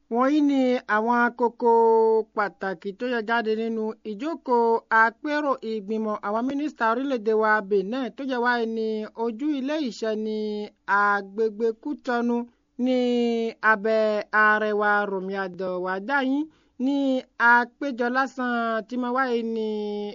wọ̀nyí ni àwọn kókó pàtàkì tó yẹ jáde nínú ìjókòó àpérò ìgbìmọ̀ àwọn mínísítà orílẹ̀-èdè wa benin tó jẹ́ wáyé ní ojú ilé ìṣẹ́ ní agbègbè kútọ́nù ní abẹ́ arẹwà rọ̀mí àdọ̀wádáyín ní àpéjọ lásán tí mo wáyé ní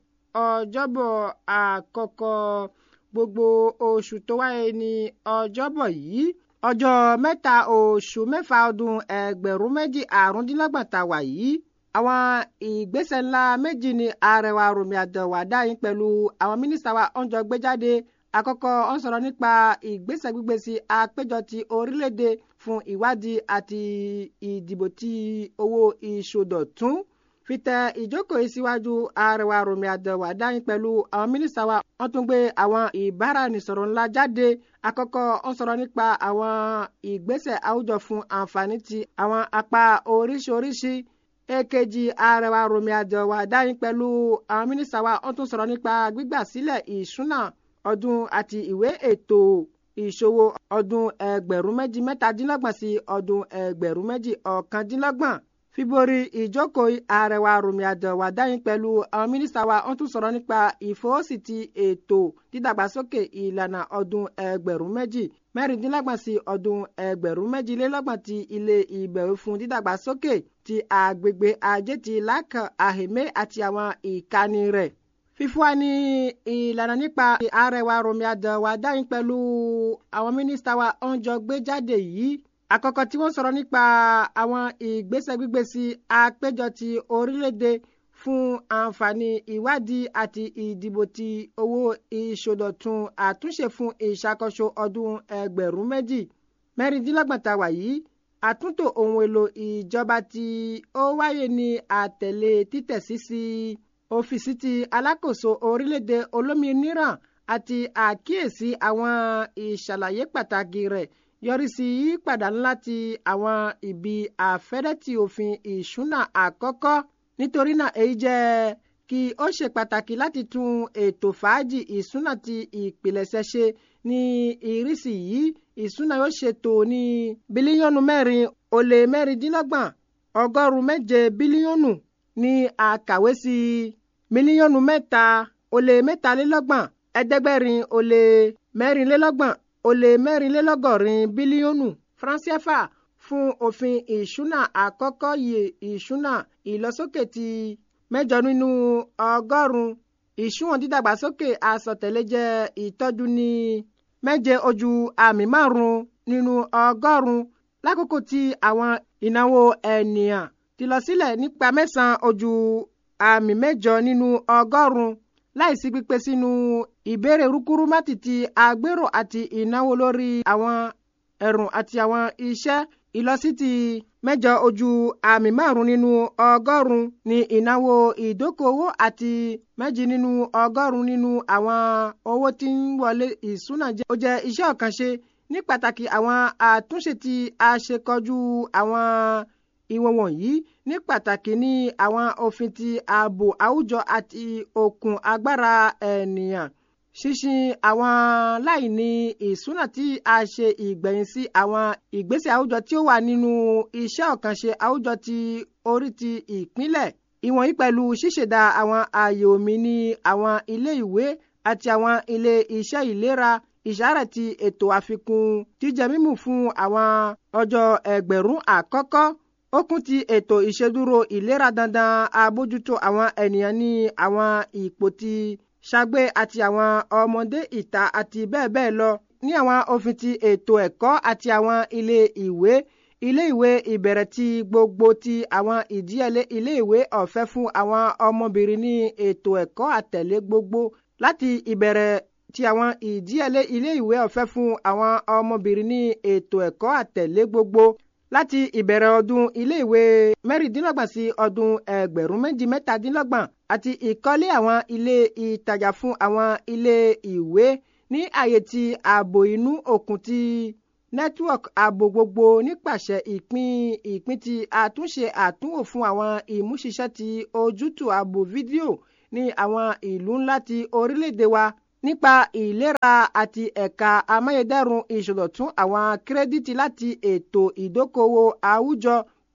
ọjọ́bọ̀ àkọ́kọ́ gbogbo oṣù tó wáyé ní ọjọ́bọ̀ yìí ọjọ́ mẹ́ta oṣù mẹ́fà ọdún ẹgbẹ̀rún méjì àrúndínlọ́gbọ̀n tá a wà yìí àwọn ìgbésẹ̀ ńlá méjì ni àrẹwà rọ̀mí àdọ̀wádáyín pẹ̀lú àwọn mínísítà wa ń jọ gbé jáde àkọ́kọ́ ó ń sọ̀rọ̀ nípa ìgbésẹ̀ gbígbé sí àpéjọ ti orílẹ̀-èdè fún ìwádìí àti ìdìbò ti owó ìṣòdọ̀tún fìtẹ ìjókòó yìí síwájú àrẹwà rọ̀mí àdọ̀wádáyín pẹ̀lú àwọn mínísítà wa wọ́n tún gbé àwọn ìbáraẹnisọ̀rọ̀ ńlá jáde àkọ́kọ́ ó ń sọ̀rọ̀ nípa àwọn ìgbésẹ̀ àwùjọ fún àǹfààní ti àwọn apá oríṣiríṣi èkejì àrẹwà rọ̀mí àdọ̀wádáyín pẹ̀lú àwọn mínísítà wa wọ́n tún sọ̀rọ̀ nípa gbígbà sílẹ̀ ìṣúná ọdún àti ìwé ètò ìṣòwò ọdún ẹgbẹ̀rún méjì mẹ́tàdínlọ́gbọ̀n sí ọdún ẹgbẹ̀rún méjì ọ̀kàndínlọ́gbọ̀n fíborí ìjókòó àrẹwà rọ̀mí àdọ̀wádáyín pẹ̀lú àwọn mínísítà wa wọ́n tún sọ̀rọ̀ nípa ìfọwọ́sí ti ètò dídàgbàsókè ìlànà ọdún ẹgbẹ̀rún méjì mẹ́rìndínlọ́gbọ̀n sí ọdún ẹgbẹ̀rún méjìlélọ́gbọ̀n ti ilé ìbẹ̀wò fún dídàgbàsókè ti àgbègbè ajé ti lákàn àhèmé àti àwọn ìkànnì rẹ̀ fífún wa ní ìlànà nípa àrẹwà rọ̀mí àdọ̀wádáyín pẹ̀lú àwọn mínísítà wa ń jọ gbé jáde yìí àkọ́kọ́ tí wọ́n sọ̀rọ̀ nípa àwọn ìgbésẹ̀ gbígbé sí àpéjọ ti orílẹ̀-èdè fún àǹfààní ìwádìí àti ìdìbò ti owó ìṣòdọ̀tun àtúnṣe fún ìṣàkóso ọdún ẹgbẹ̀rún méjì mẹ́rìndínlọ́gbọ̀n tá a wà yìí àtúntò ohun èlò ìjọba tí ó wáyé ní àtẹ̀lé títẹ̀sí sí ọ́fíìsì ti alákòóso orílẹ̀-èdè olómìnira àti àkíyèsí àwọn ìṣàlàyé pàtàkì rẹ̀ yọrí sí yípadà ńlá ti àwọn ibi àfẹ́rẹ́tì òfin ìṣúná àkọ́kọ́ nítorí náà èyí jẹ́ kí ó ṣe pàtàkì láti tún ètò fàájì ìṣúná ti ìpilẹ̀ṣẹ̀ ṣe ní ìrísí yìí ìṣúná yóò ṣètò ní bílíọ̀nù mẹ́rin ó lé mẹ́rìndínlọ́gbọ̀n ọgọ́rùn-ún méje bílíọ̀nù ní àkàwé sí mílíọ̀nù mẹ́ta ó lé mẹ́talélọ́gbọ̀n ẹ̀ẹ́dẹ́gbẹ̀rin ó lé mẹ́rìnlélọ́gbọ̀n ó lé mẹ́rìnlélọ́gọ́rin bílíọ̀nù franciafa fún òfin ìṣúná àkọ́kọ́ yìí ìṣúná ìlọsókè ti mẹ́jọ nínú ọgọ́rùn-ún ìṣúwọ̀n dídàgbàsókè àsọtẹ̀lé jẹ́ ìtọ́jú ní méje ojú àmì márùn-ún nínú ọgọ́rùn-ún lákòókò tí àwọn ìnáwó ènìyàn ti lọ sílẹ̀ nípa mẹ́sàn-án ojú àmì mẹ́jọ nínú ọgọ́rùn-ún láìsí pípé sínú ìbéèrè rúkúrú mátì ti àgbérò àti ìnáwó lórí àwọn ẹ̀rùn àti àwọn iṣẹ́ ìlọsí ti mẹ́jọ ojú àmì márùn nínú ọgọ́rùn ní ìnáwó ìdókòwò àti méjì nínú ọgọ́rùn nínú àwọn owó tí ń wọlé ìṣúná jẹ́ ó jẹ́ iṣẹ́ ọ̀kànṣe ní pàtàkì àwọn àtúnṣe tí a ṣe kọjú àwọn ìwọ̀n wọ̀nyí ní pàtàkì ní àwọn òfin ti ààbò àwùjọ àti okùn agbára ènìyàn ṣíṣin àwọn láìní ìṣúná tí a ṣe ìgbẹ̀yìn sí àwọn ìgbésẹ̀ àwùjọ tí ó wà nínú iṣẹ́ ọ̀kànṣe àwùjọ ti orí ti ìpínlẹ̀ ìwọ̀nyí pẹ̀lú ṣíṣẹ̀dá àwọn ààyè omi ní àwọn ilé ìwé àti àwọn ilé iṣẹ́ ìlera ìṣàrẹ̀ ti ètò àfikún jíjẹ mímu fún àwọn ọjọ́ ẹgbẹ̀rún àkọ́kọ́ ó kún ti ètò ìṣèdúró ìlera dandan àbójútó àwọn ènìyàn ní àwọn ipò ti ṣàgbé àti àwọn ọmọdé ìta àti bẹ́ẹ̀ bẹ́ẹ̀ lọ ní àwọn òfin ti ètò ẹ̀kọ́ àti àwọn ilé ìwé ilé ìwé ìbẹ̀rẹ̀ ti gbogbo ti àwọn ìdíyẹlé ilé ìwé ọ̀fẹ́ fún àwọn ọmọbìnrin ní ètò ẹ̀kọ́ àtẹ̀lé gbogbo láti ìbẹ̀rẹ̀ ti àwọn ìdíyẹlé ilé ìwé ọ̀fẹ́ fún àwọn ọmọbìnrin ní ètò ẹ̀kọ́ àtẹ̀lé gbogbo láti ìbẹ̀rẹ̀ ọdún iléèwé mẹ́rìndínlọ́gbọ̀n sí ọdún ẹgbẹ̀rún méjì mẹ́tàdínlọ́gbọ̀n àti ìkọ́lé àwọn ilé ìtajà fún àwọn ilé ìwé ní àyè ti ààbò inú òkun ti network ààbò gbogbo nípasẹ̀ ìpín ìpín ti àtúnṣe àtúnwò fún àwọn ìmúṣiṣẹ́ ti ojútùú ààbò fídíò ní àwọn ìlú ńlá ti orílẹ̀-èdè wa nípa ìlera àti ẹ̀ka amáyédẹrùn ìṣòdọ̀tún àwọn kírẹ́díìtì láti ètò ìdókòwò àwùjọ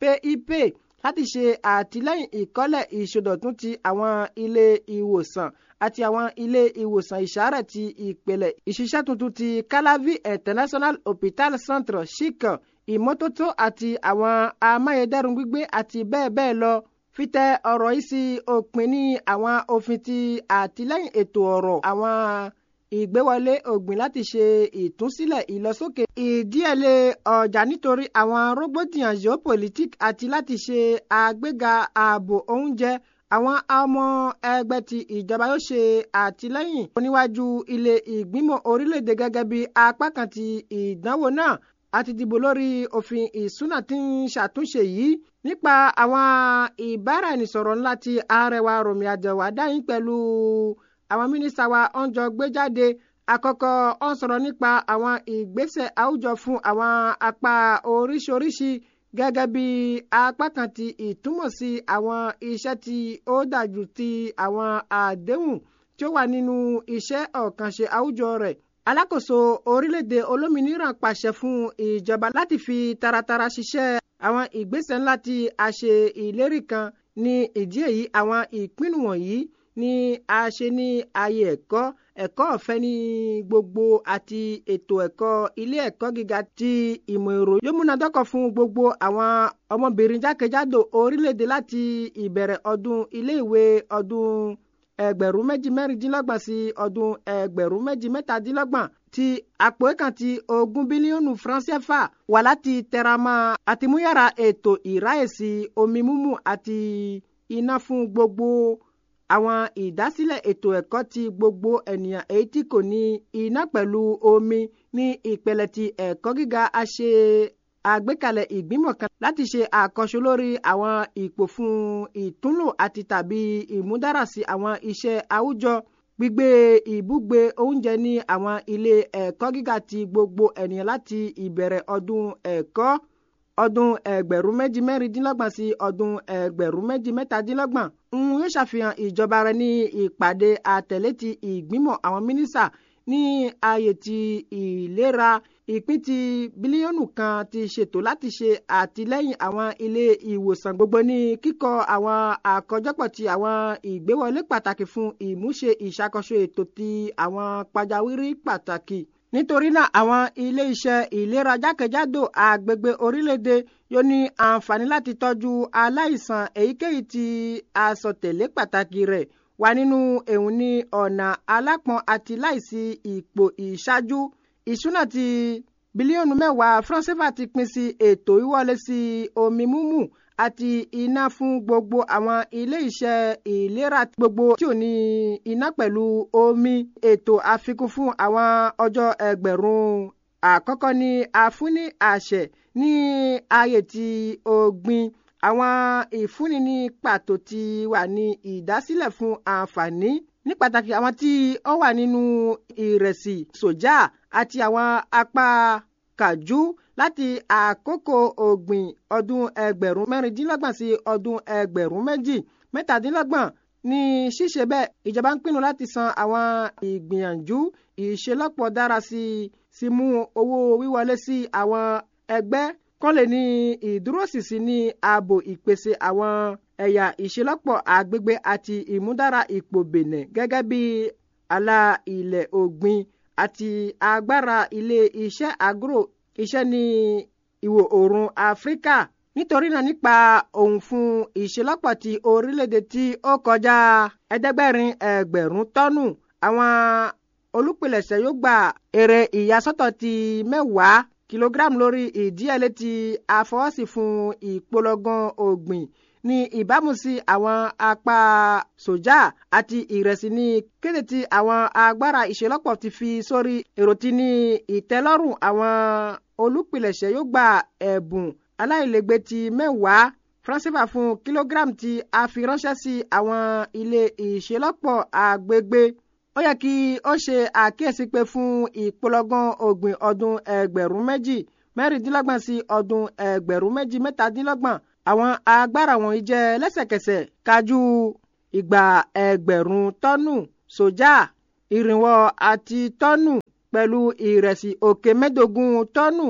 pip láti ṣe àtìlẹ́yìn ìkọ́lẹ̀ ìṣòdọ̀tún ti àwọn ilé ìwòsàn àti àwọn ilé ìwòsàn ìṣàárẹ̀ ti ìpìlẹ̀ ìṣiṣẹ́ tuntun ti calavi international hospital centre chic ìmọ́tótó àti àwọn amáyédẹrùn gbígbé àti bẹ́ẹ̀ bẹ́ẹ̀ lọ fítẹ ọ̀rọ̀ yìí sí òpin ní àwọn òfin ti àtìlẹ́yìn ètò ọ̀rọ̀ àwọn ìgbéwọlé ògbìn láti ṣe ìtúnsílẹ̀ ìlọsókè ìdíyẹlé ọjà nítorí àwọn rògbòdìyàn geopolitique àti láti ṣe àgbéga ààbò oúnjẹ àwọn ọmọ ẹgbẹ́ ti ìjọba yóò ṣe àtìlẹ́yìn oníwájú ilé ìgbìmọ̀ orílẹ̀-èdè gẹ́gẹ́ bí apá kan ti ìdánwò náà àti dìbò lórí òfin ìsúná tí ń ṣàtúnṣe yìí nípa àwọn ìbáraẹnisọ̀rọ̀ ńlá ti arẹwà Rọ̀mí Àjẹwà dáhìn pẹ̀lú àwọn mínísítà wa ń jọ gbé jáde àkọ́kọ́ ó ń sọ̀rọ̀ nípa àwọn ìgbésẹ̀ àwùjọ fún àwọn apá oríṣiríṣi gẹ́gẹ́ bí apá kan ti ìtumọ̀ sí àwọn iṣẹ́ tí ó dájú ti àwọn àdéhùn tí ó wà nínú iṣẹ́ ọ̀kànṣe àwùjọ rẹ̀ alákòóso orílẹ̀-èdè olómìnira pàṣẹ fún ìjọba láti fi taratara ṣiṣẹ́ àwọn ìgbésẹ̀ ńlá tí a ṣe ìlérí kan ní ìdí èyí àwọn ìpinnu wọ̀nyí ni a ṣe ní ààyè ẹ̀kọ́ ẹ̀kọ́ ọ̀fẹ́ ní gbogbo àti ètò ẹ̀kọ́ ilé ẹ̀kọ́ gíga ti ìmọ̀ èrò yóò múnadọ́kọ̀ fún gbogbo àwọn ọmọbìnrin jákèjádò orílẹ̀-èdè láti ìbẹ̀rẹ̀ ọdún iléèwé ọdún ẹgbẹ̀rún méjì mẹ́rìndínlọ́gbọ̀n sí ọdún ẹgbẹ̀rún méjì mẹ́tàdínlọ́gbọ̀n ti àpò kan ti ogún bílíọ̀nù francais wà láti tẹramọ́ àtìmúyàrá ètò ìráyèsí omi mímu àti iná fún gbogbo àwọn ìdásílẹ̀ ètò ẹ̀kọ́ ti gbogbo ènìyàn èyí tí kò ní iná pẹ̀lú omi ní ìpele ti ẹ̀kọ́ gíga a ṣe àgbékalẹ̀ ìgbìmọ̀ kan láti ṣe àkọ́ṣe lórí àwọn ipò fún ìtúnlò àti tàbí ìmúdárasí àwọn iṣẹ́ àwùjọ gbígbé ìbúgbé oúnjẹ ní àwọn ilé ẹ̀kọ́ gíga ti gbogbo ènìyàn láti ìbẹ̀rẹ̀ ọdún ẹ̀kọ́ ọdún ẹgbẹ̀rún méjì mẹ́rìndínlọ́gbọ̀n sí ọdún ẹgbẹ̀rún méjì mẹ́tàdínlọ́gbọ̀n ń yóò ṣàfihàn ìjọba rẹ̀ ní ìpàdé àtẹ̀lé ti ìgbìmọ̀ àwọn mínísà ní ààyè ti ìlera ìpín ti bílíọ̀nù kan ti ṣètò láti ṣe àtìlẹ́yìn àwọn ilé ìwòsàn gbogbo ní kíkọ́ àwọn àkójọpọ̀ ti àwọn ìgbéwọlé pàtàkì fún ìmúṣe ìṣàkóso ètò ti àwọn pàjáwìrì pàtàkì nítorí náà àwọn ilé iṣẹ́ ìlera jákèjádò àgbègbè orílẹ̀-èdè yóò ní àǹfààní láti tọ́jú aláìsàn èyíkéyìí tí àsọtẹ̀lé pàtàkì rẹ̀ wà nínú èhùn ní ọ̀nà alápọ̀n àti láìsí ipò ìṣáájú ìṣúná ti bílíọ̀nù mẹ́wàá franceva ti pín sí ètò ìwọlé sí omi mímu àti iná fún gbogbo àwọn ilé iṣẹ́ ìlera gbogbo tí ò ní iná pẹ̀lú omi ètò àfikún fún àwọn ọjọ́ ẹgbẹ̀rún àkọ́kọ́ ní àfúní àṣẹ ní ààyè tí ògbìn àwọn ìfúnni ní pàtó ti wà ní ìdásílẹ̀ fún àǹfààní ní pàtàkì àwọn tí ó wà nínú ìrẹsì sójà àti àwọn apá kàjú láti àkókò ògbìn ọdún ẹgbẹ̀rún mẹ́rìndínlọ́gbọ̀n sí ọdún ẹgbẹ̀rún méjì mẹ́tàdínlọ́gbọ̀n ní ṣíṣe bẹ́ẹ̀ ìjọba ń pinnu láti san àwọn ìgbìyànjú ìṣelọ́pọ̀ dára sí sí mú owó wíwọlé sí àwọn ẹgbẹ́ kán lè ní ìdúróṣinṣin ní ààbò ìpèsè àwọn ẹ̀yà ìṣelọ́pọ̀ àgbègbè àti ìmúdára ipò bẹ̀nẹ̀ gẹ́gẹ́ bí àlà ilẹ̀ ògbìn àti agbára ilé iṣẹ́ agro iṣẹ́ ní ìwọ̀ oòrùn áfíríkà nítorí náà nípa òun fún ìṣelọ́pọ̀ ti orílẹ̀-èdè tí ó kọjá ẹ̀ẹ́dẹ́gbẹ̀rin ẹgbẹ̀rún tọ́nù àwọn olùpilẹ̀ṣẹ̀ yóò gba èrè ìyàsọ́tọ̀ ti mẹ́wàá kìlógíráàmù lórí ìdíyẹlé tí a fọwọ́sí fún ìpolongan ògbìn ní ìbámu sí àwọn apá sójà àti ìrẹsì ní kéde tí àwọn agbára ìṣelọ́pọ̀ ti fi sórí èrò tí ní ìtẹ́lọ́rùn àwọn olùpilẹ̀ṣẹ̀ yóò gba ẹ̀bùn aláìlẹ́gbẹ́ ti mẹ́wàá francifa fún kìlógíráàmù tí a fi ránṣẹ́ sí àwọn ilé ìṣelọ́pọ̀ àgbègbè ó yẹ kí ó ṣe àkíyèsí pé fún ìpolongan ògbìn ọdún ẹgbẹ̀rún méjì mẹ́rìndínlọ́gbọ̀n sí ọdún ẹgbẹ̀rún méjì mẹ́tàdínlọ́gbọ̀n àwọn agbára wọ̀nyí jẹ́ lẹ́sẹ̀kẹsẹ̀ kájú ìgbà ẹgbẹ̀rún tọ́nù sójà ìrìnwó àti tọ́nù pẹ̀lú ìrẹsì òkè mẹ́ẹ̀ẹ́dógún tọ́nù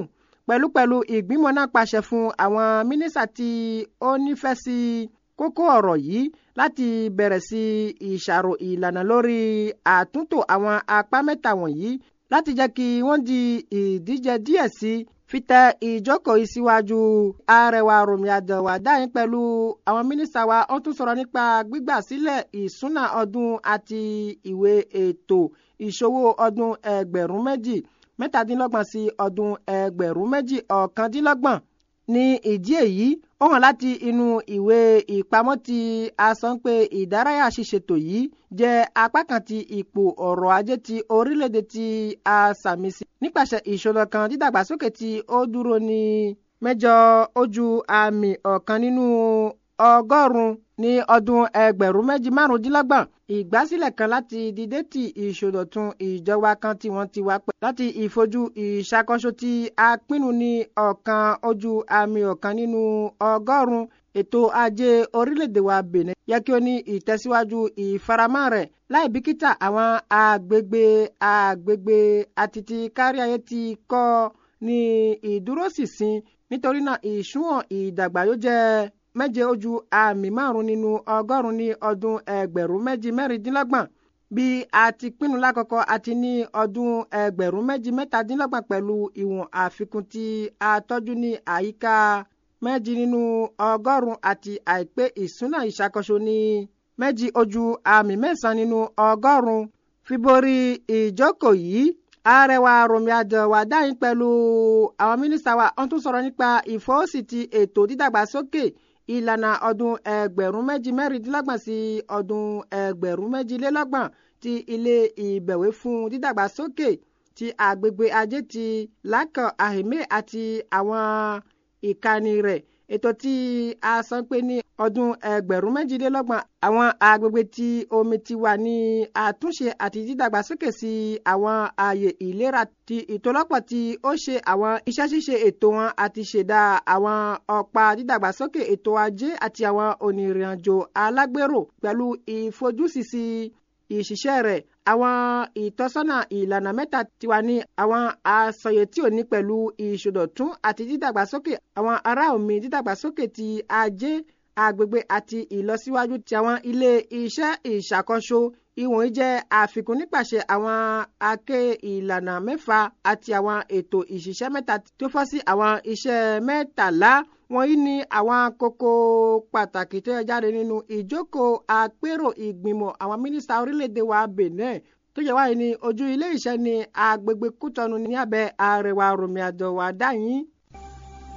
pẹ̀lúpẹ̀lú ìgbìmọ̀ náà pàṣẹ fún àwọn mínísítà tí ó nífẹ̀ẹ́ sí kókó ọ̀rọ̀ yìí láti bẹ̀rẹ̀ sí ìṣàrò ìlànà lórí àtúntò àwọn apá mẹ́ta wọ̀nyí láti jẹ́ kí wọ́n di ìdíje díẹ̀ sí fi tẹ ìjókòó ìsíwájú arẹwà Rọ̀mí Àdẹ̀wà dáhìn pẹ̀lú àwọn mínísítà wa ó tún sọ̀rọ̀ nípa gbígbà sílẹ̀ ìsúná ọdún àti ìwé ètò ìṣòwò ọdún ẹgbẹ̀rún méjì mẹ́tàdínlọ́gbọ̀n sí ọdún ẹgbẹ̀rún méjì ọ̀kàndínlọ́gbọ̀n ní ìdí èyí ó hàn láti inú ìwé ìpamọ́ tí a sọ pé ìdárayá ṣíṣètò yìí jẹ́ apá kan ti ipò ọrọ̀ ajé ti orílẹ̀-èdè tí a sàmì sí nípasẹ̀ ìṣòro kan dídàgbàsókè tí ó dúró ní mẹ́jọ ojú àmì ọ̀kan nínú ọgọ́rùn-ún ní ọdún ẹgbẹ̀rún méjì márùndínlọ́gbọ̀n ìgbásílẹ̀ kan láti dìde ti ìṣòdọ̀tun ìjọba kan tí wọ́n ti wá pẹ́ láti ìfojú ìṣàkóso tí a pinnu ní ọ̀kan ojú àmì ọ̀kan nínú ọgọ́rùn-ún ètò ajé orílẹ̀-èdè wa Benin yẹ kí ó ní ìtẹ̀síwájú ìfaramọ́ rẹ̀ láì bìkítà àwọn agbègbè agbègbè àti ti káríayé ti kọ́ ní ìdúróṣinṣin nítorí náà ìṣúwọ̀n ìdàgbà yóò jẹ́ méje ojú àmì márùn nínú ọgọ́rùn ní ọdún ẹgbẹ̀rún méjì mẹ́rìndínlọ́gbọ̀n bí a ti pinnu lákọ̀ọ́kọ́ àti ní ọdún ẹgbẹ̀rún méjì mẹ́tàdínlọ́gbọ̀n pẹ̀lú ìwọ̀n àfikún tí a tọ́jú ní àyíká méjì nínú ọgọ́rùn àti àìpé ìṣúná ìṣàkóso ní méjì ojú àmì mẹ́sàn-án nínú ọgọ́rùn fi borí ìjókòó yìí arẹwà Rọ̀mí Àdẹ̀wà dáhìn pẹ̀lú àwọn mínísítà wa wọ́n tún sọ̀rọ̀ nípa ìfọwọ́sí ti ètò dídàgbàsókè ìlànà ọdún ẹgbẹ̀rún méjì mẹ́rìndínlọ́gbọ̀n sí ọdún ẹgbẹ̀rún méjìlélọ́gbọ̀n ti ilé ìbẹ̀wé fún dídàgbàsókè ti agbègbè ajé ti lákàn àhèmé àti àwọn ìkànnì rẹ̀ ètò tí a sọ pé ní ọdún ẹgbẹ̀rún méjìlélọ́gbọ̀n àwọn agbègbè tí omi ti wà ní àtúnṣe àti dídàgbàsókè sí àwọn ààyè ìlera ti ìtòlọ́pọ̀ tí ó ṣe àwọn iṣẹ́ ṣíṣe ètò wọn àti ṣẹ̀dá àwọn ọ̀pá dídàgbàsókè ètò ajé àti àwọn onírìnàjò alágbèrò pẹ̀lú ìfojúsísí ìṣiṣẹ́ rẹ̀ àwọn ìtọ́sọ́nà ìlànà mẹ́ta ti wà ní àwọn àsọyé tí ò ní pẹ̀lú ìṣòdọ̀tún àti dídàgbàsókè àwọn ará omi dídàgbàsókè ti ajé agbègbè àti ìlọsíwájú ti àwọn ilé iṣẹ́ ìṣàkóso ìwọ̀nyí jẹ́ àfikún nípasẹ̀ àwọn aké ìlànà mẹ́fà àti àwọn ètò ìṣiṣẹ́ mẹ́ta tó fọ́ sí àwọn iṣẹ́ mẹ́tàlá wọ̀nyí ni àwọn kókó pàtàkì tó yẹ jáde nínú ìjókòó àpérò ìgbìmọ̀ àwọn mínísítà orílẹ̀-èdè wa Benin tó yẹ wáyé ní ojú ilé iṣẹ́ ní agbègbè Kútọ́nù ní abẹ́ Arẹwà Rọ̀mí Àdẹ̀wà dáyìn